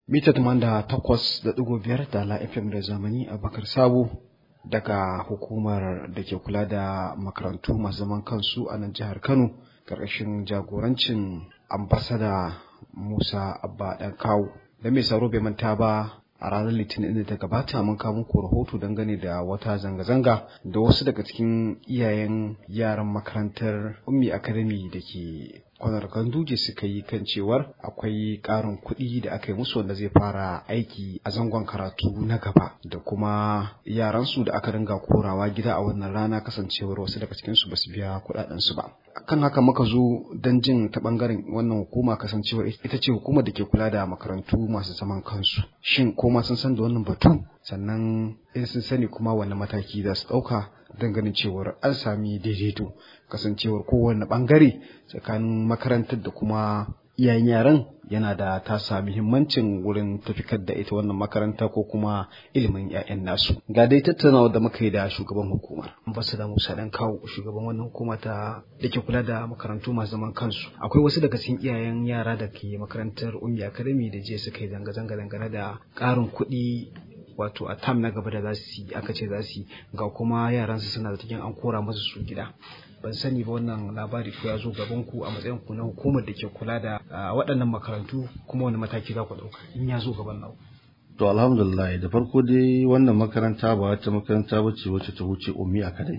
mita da takwas da ɗigo biyar da la FM da zamani a bakar sabo daga hukumar da ke kula da makarantu masu zaman kansu a nan jihar Kano ƙarƙashin jagorancin ambasada Musa Abba ɗan kawo. Da mai saro bai manta ba a ranar litinin da ta gabata mun kawo muku rahoto dangane da wata zanga-zanga da wasu daga cikin iyayen yaran makarantar ummi academy da ke kwanar ganduje suka yi kan cewar akwai ƙarin kuɗi da aka yi musu wanda zai fara aiki a zangon karatu na gaba da kuma yaransu da aka dinga korawa gida a wannan rana kasancewar wasu daga cikinsu ba su biya kuɗaɗensu ba kan haka muka zo don jin ta ɓangaren wannan hukuma kasancewar ita ce hukumar da ke kula da makarantu masu zaman kansu shin ko ma sun san da wannan batu sannan in sun sani kuma wani mataki za su ɗauka don ganin cewar an sami daidaito kasancewar kowane bangare tsakanin makarantar da kuma iyayen yaran yana da tasa muhimmancin wurin tafikar da ita wannan makaranta ko kuma ilimin 'ya'yan nasu ga dai tattaunawa da muka yi da shugaban hukumar ambasada musa dan kawo shugaban wannan hukuma ta da ke kula da makarantu masu zaman kansu akwai wasu daga cikin iyayen yara da ke makarantar ummi academy da jiya suka yi zanga-zanga dangane da ƙarin kuɗi wato a tam na gaba da za su yi aka ce za su yi ga kuma yaransu suna da cikin an kora masu su gida ban sani ba wannan labari ko ya zo gaban ku a matsayin ku na hukumar da ke kula da waɗannan makarantu kuma wani mataki za ku ɗauka in ya zo gaban nan to alhamdulillah da farko dai wannan makaranta ba wata makaranta ba ce wacce ta wuce ummi a kadai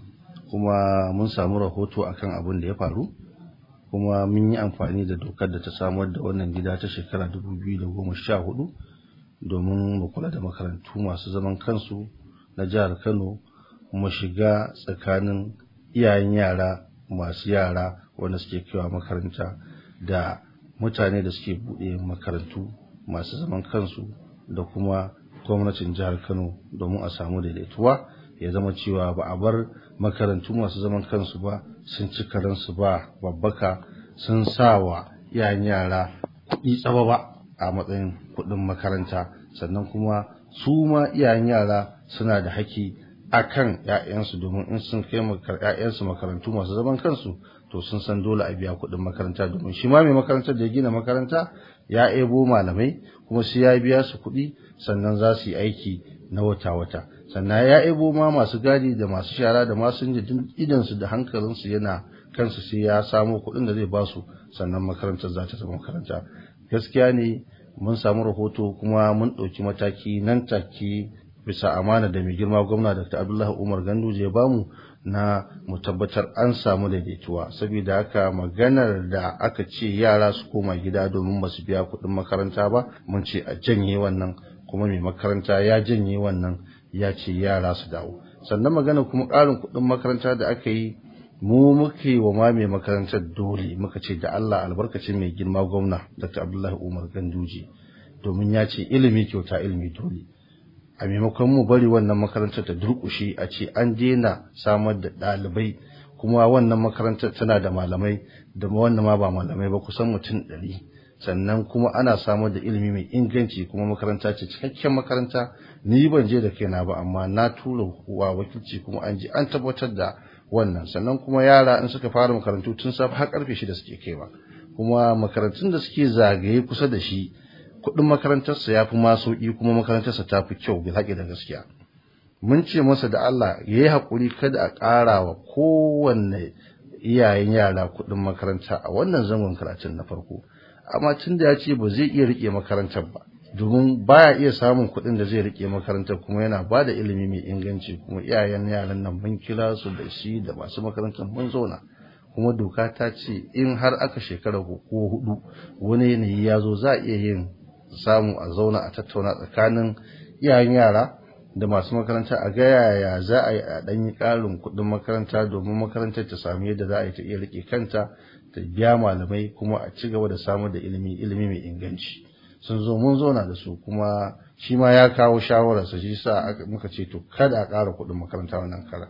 kuma mun samu rahoto akan abin da ya faru kuma mun yi amfani da dokar da ta samar da wannan gida ta shekara 2014 domin mu kula da makarantu masu zaman kansu na jihar Kano mu shiga tsakanin iyayen yara masu yara wanda suke kewa makaranta da mutane da suke buɗe makarantu masu zaman kansu da kuma gwamnatin jihar Kano domin a samu daidaituwa ya zama cewa ba a bar makarantu masu zaman kansu ba sun ci karansu ba babbaka sun sa wa iyayen yara kuɗi tsaba ba a matsayin kuɗin makaranta sannan kuma su ma iyayen yara suna da haƙƙi a kan ‘ya'yansu domin in sun kai ‘ya'yansu makarantu masu zaman kansu to sun san dole a biya kuɗin makaranta domin shi ma mai makarantar da ya gina makaranta ya ebo malamai kuma sai ya biya su kuɗi sannan za su yi aiki na wata-wata sannan ya ebo ma masu gadi da masu shara da masu idansu da hankalinsu yana kansu sai ya samo kuɗin da zai ba su sannan makarantar za ta zama makaranta gaskiya ne mun samu rahoto kuma mun ɗauki mataki nan take bisa amana da mai girma gwamna Dr. Abdullahi Umar Ganduje ya bamu na mu tabbatar an samu daidaituwa saboda haka maganar da aka ce yara su koma gida domin ba su biya kuɗin makaranta ba mun ce a janye wannan kuma mai makaranta ya janye wannan ya ce yara su dawo sannan magana kuma ƙarin kuɗin makaranta da aka yi mu muka yi wa ma mai makarantar dole muka ce da Allah albarkacin mai girma gwamna Dr. Abdullahi Umar Ganduje domin ya ce ilimi kyauta ilimi dole a maimakon mu bari wannan makarantar ta durƙushe a ce an daina samar da ɗalibai kuma wannan makarantar tana da malamai da wannan ma ba malamai ba kusan mutum ɗari sannan kuma ana samar da ilimi mai inganci kuma makaranta ce cikakken makaranta ni ban je da kaina ba amma na tura wa wakilci kuma an ji an tabbatar da wannan sannan kuma yara in suka fara makarantu tun safe har karfe shida suke kaiwa kuma makarantun da suke zagaye kusa da shi kuɗin makarantarsa ya fi ma sauƙi kuma makarantarsa ta fi kyau bil haƙi da gaskiya mun ce masa da Allah ya yi haƙuri kada a ƙara wa kowanne iyayen yara kuɗin makaranta a wannan zangon karatun na farko amma tun da ya ce ba zai iya riƙe makarantar ba domin baya iya samun kuɗin da zai riƙe makarantar kuma yana ba da ilimi mai inganci kuma iyayen yaran nan mun kira su da shi da masu makarantar mun zauna kuma doka ta ce in har aka shekara ko hudu wani yanayi ya zo za a iya yin samu a zauna a tattauna tsakanin iyayen yara da masu makaranta a ga yaya za a yi a ɗanyi ƙarin kuɗin makaranta domin makarantar ta samu yadda za a yi ta iya riƙe kanta ta biya malamai kuma a ci gaba da samar da ilimi ilimi mai inganci sun zo mun zauna da su kuma shi ma ya kawo shawararsa shi sa muka ce to kada a ƙara kuɗin makaranta wannan kara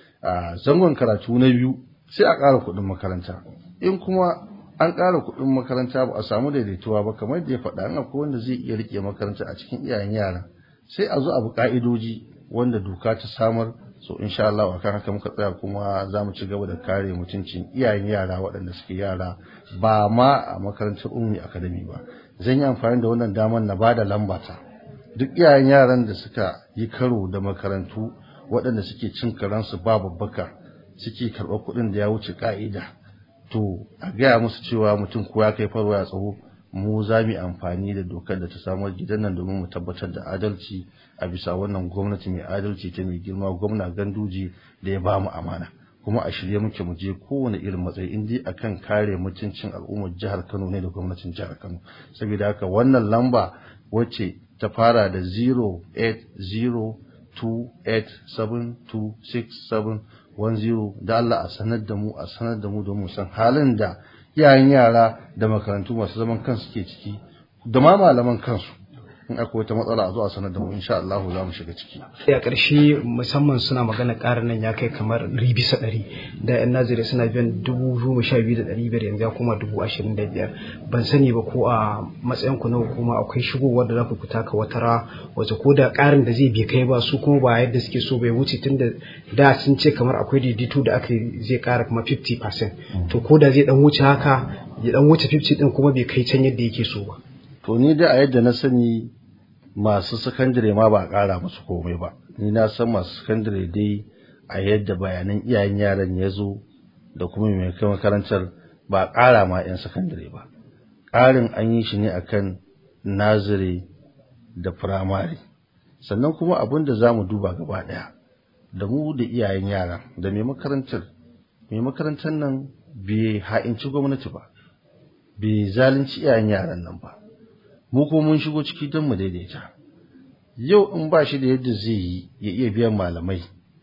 a zangon karatu na biyu sai a ƙara kuɗin makaranta in kuma an ƙara kuɗin makaranta ba a samu daidaituwa ba kamar da ya faɗa an akwai wanda zai iya riƙe makaranta a cikin iyayen yara sai a zo abu ƙa'idoji wanda doka ta samar so insha Allah akan haka muka tsaya kuma za mu ci gaba da kare mutuncin iyayen yara waɗanda suke yara ba ma a makarantar ummi academy ba zan yi amfani da wannan damar na ba da lambata duk iyayen yaran da suka yi karo da makarantu waɗanda suke cin karansu ba babbaka suke karɓar kuɗin da ya wuce ƙa'ida to a gaya musu cewa mutum ko ya kai farwa ya tsawo mu za mu yi amfani da dokar da ta samar gidan nan domin mu tabbatar da adalci a bisa wannan gwamnati mai adalci ta mai girma gwamna ganduji da ya ba mu amana kuma a shirye muke mu je kowane irin matsayi in dai akan kare mutuncin al'ummar jihar Kano ne da gwamnatin jihar Kano saboda haka wannan lamba wacce ta fara da 08028726710 da Allah a sanar da mu a sanar da mu domin san halin da yayin yara da makarantu masu zaman kansu ke ciki da ma malaman kansu in akwai wata matsala a zo a sanar da mu insha Allah za mu shiga ciki. a ƙarshe musamman suna magana ƙarin nan ya kai kamar ɗari bisa ɗari da yan nazari suna biyan dubu goma sha biyu da ɗari biyar yanzu ya koma dubu ashirin da biyar ban sani ba ko a matsayin ku na hukuma akwai shigowar da za ku fita ka wata ra wace ko da ƙarin da zai bai kai ba su kuma ba yadda suke so bai wuce tun da da sun ce kamar akwai daidaito da aka zai ƙara kuma 50% to ko da zai dan wuce haka ya dan wuce 50 din kuma bai kai can yadda yake so ba. To ni da a yadda na sani masu sakandare ma ba a ƙara musu komai ba. Ni na san masu sakandare dai a yadda bayanan iyayen yaran ya zo da kuma mai kai makarantar ba a ƙara ma 'yan sakandare ba. Ƙarin an yi shi ne akan nazire da firamare. Sannan kuma abin da za mu duba gaba ɗaya da mu da iyayen yaran da mai makarantar. Mai makarantar nan bai ha'inci gwamnati ba. Bai zalunci iyayen yaran nan ba. mu kuma mun shigo ciki don mu daidaita yau in ba shi da yadda zai yi ya iya biyan malamai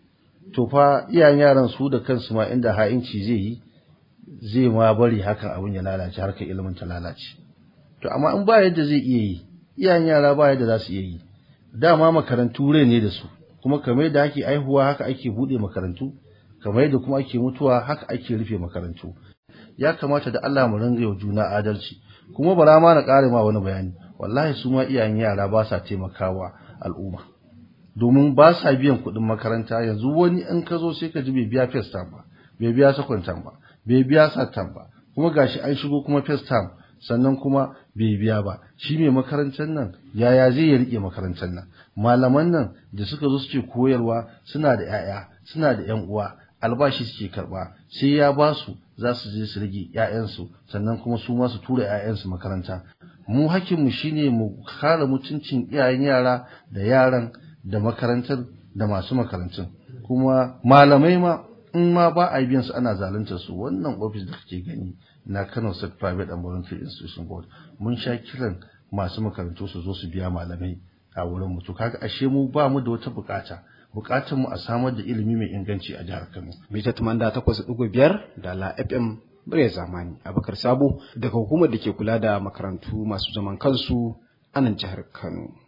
to fa iyayen yaran su da kansu ma inda ha'inci zai yi zai ma bari hakan abin ya lalace harkar ilimin ta lalace to amma in ba yadda zai iya yi iyayen yara ba yadda za su iya yi dama makarantu rai ne da su kuma kamar da ake aihuwa haka ake buɗe makarantu kamar yadda kuma ake mutuwa haka ake rufe makarantu ya kamata da Allah mu ringa yau juna adalci kuma bara ma na ƙare ma wani bayani wallahi su ma iyayen yara ba sa taimakawa al'umma domin ba sa biyan kuɗin makaranta yanzu wani in ka zo sai ka ji bai biya first term ba bai biya second term ba bai biya third term ba kuma gashi an shigo kuma first term sannan kuma bai biya ba shi mai makarantar nan yaya zai ya rike makarantar nan malaman nan da suka zo suke koyarwa suna da 'ya'ya suna da 'yan uwa albashi suke karba sai ya ba su za su je su rage 'ya'yansu sannan kuma su ma su tura 'ya'yansu makaranta mu hakinmu shine mu kare mutuncin iyayen yara da yaran da makarantar da masu makarantun kuma malamai ma in ma ba a biyan su ana zalunta su wannan ofis da kake gani na Kano State Private and Voluntary Institution Board mun sha kiran masu makarantu su zo su biya malamai a wurin mu to kaga ashe mu ba mu da wata bukata bukatar mu a samar da ilimi mai inganci a jihar Kano. Mita tumanda takwas ɗigo biyar da la FM Murya Zamani Abakar Sabo daga hukumar da ke kula da makarantu masu zaman kansu a nan jihar Kano.